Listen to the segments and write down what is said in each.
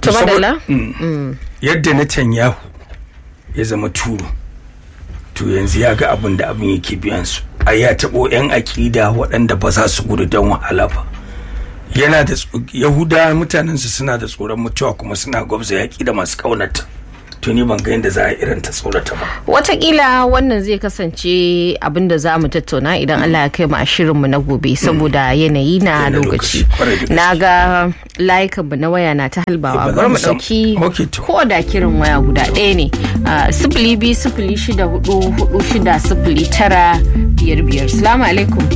To madalla? yadda Netanyahu ya zama turu to yanzu ya ga abin da abin yake biyan su a ya taɓo 'yan aƙida waɗanda ba za su gudu don wahala ba yana da yahuda mutanensu suna da tsoron mutuwa kuma suna gwabza yaƙi da masu ƙaunata to ni ban ga yadda za a irin ta tsorata ba watakila wannan zai kasance abin da za mu tattauna idan Allah ya kai mu a shirinmu na gobe saboda yanayi na lokaci na ga layukan mu na waya na ta halbawa bari mu dauki ko da kirin waya guda ɗaya ne sifili biyu sifili shida hudu hudu shida sifili tara biyar biyar salamu alaikum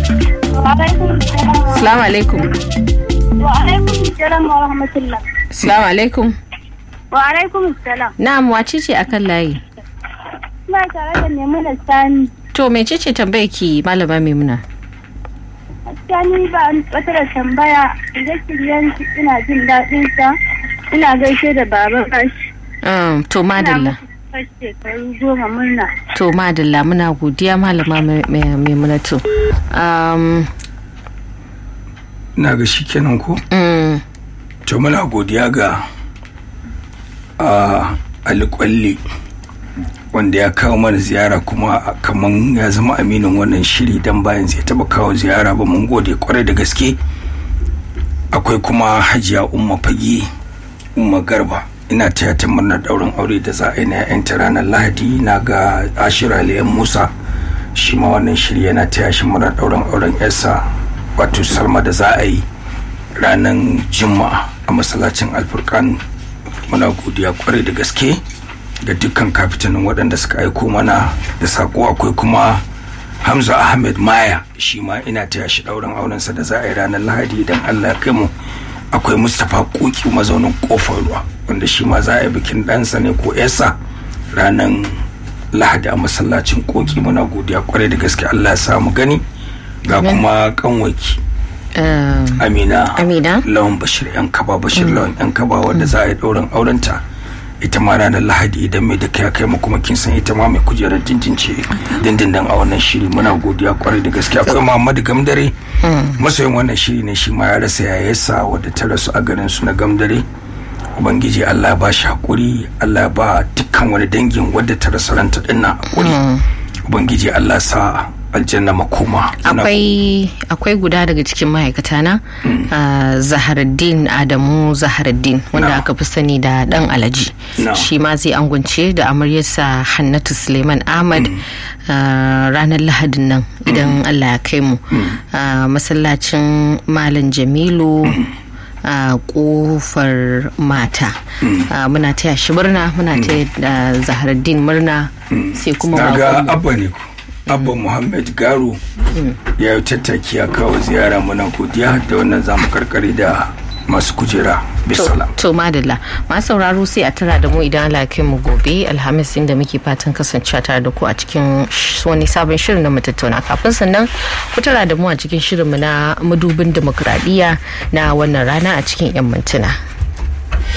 salamu alaikum wa alaikum salam wa rahmatullah salamu alaikum Wa alaikum salam. Na'am wace ce akan layi? Ina tare da Maimuna Sani. To mece ce tambayar ki malama Maimuna? Sani ba wata da tambaya shirye-shiryen ina jin daɗin sa. Ina gaishe da baban kashi. Um, to madalla. shekaru goma murna. To madalla muna godiya malama Maimuna to. Um, na ga shi kenan ko? Mm. To muna godiya ga a alƙwalli wanda ya kawo mana ziyara kuma kaman ya zama aminin wannan shiri don bayan zai taba kawo ziyara ba mun gode kwarai da gaske akwai kuma hajiya umma fage umma garba ina taya ta murnar daurin aure da za a yi na yanta ranar lahadi na ga ashira liyan musa shi ma wannan shiri yana taya shi murnar daurin auren yarsa wato salma da za a yi ranar juma'a a masallacin alfurkan muna godiya kwarai da gaske ga dukkan kafitanin waɗanda suka aiko mana da sako akwai kuma hamza ahmed maya shi ma ina taya shi ɗaurin aurensa da za a yi ranar lahadi idan allah kai mu akwai mustapha koki mazaunin kofar ruwa wanda shi ma za a yi bikin ɗansa ne ko yarsa ranar lahadi a masallacin koki muna godiya kwarai da gaske allah ya samu gani ga kuma kanwaki um, amina Amina. lawan bashir yan kaba bashir lawan yan kaba wadda za a yi ɗaurin aurenta ita ma ranar lahadi idan mai da kai kai mu kuma kin san ita ma mai kujerar dindince dindindin a wannan shiri muna godiya kwarai da gaske akwai muhammadu gamdare masoyin wannan shiri ne shi ma ya rasa yayarsa wadda ta rasu a garin su na gamdare ubangiji allah ya ba shi hakuri allah ya ba dukkan wani dangin wadda ta rasa ranta dinnan hakuri ubangiji allah sa aljanna makoma akwai akwai guda daga cikin ma'aikata na uh, zaharaddin adamu zaharaddin wanda Na. aka fi sani da dan alaji Na. shi ma zai angwance da amaryarsa hannatu suleiman ahmad uh, ranar lahadin nan idan allah ya kai mu uh, masallacin malam jamilu a kofar mata Uh, muna taya shi murna muna taya da zaharaddin murna sai kuma na ga baƙonmu. abba ne ku abba muhammad garu ya yi tattaki ya kawo ziyara muna godiya da wannan zamu karkare da masu kujera bisalam To madalla masu sauraro sai a tara da mu idan Allah ya kai mu gobe alhamis inda muke fatan kasancewa tare da ku a cikin sh- wani sabon shirin na mu tattauna kafin sannan ku tara da mu a cikin shirinmu na madubin demokradiyya na wannan rana a cikin 'yan mintuna.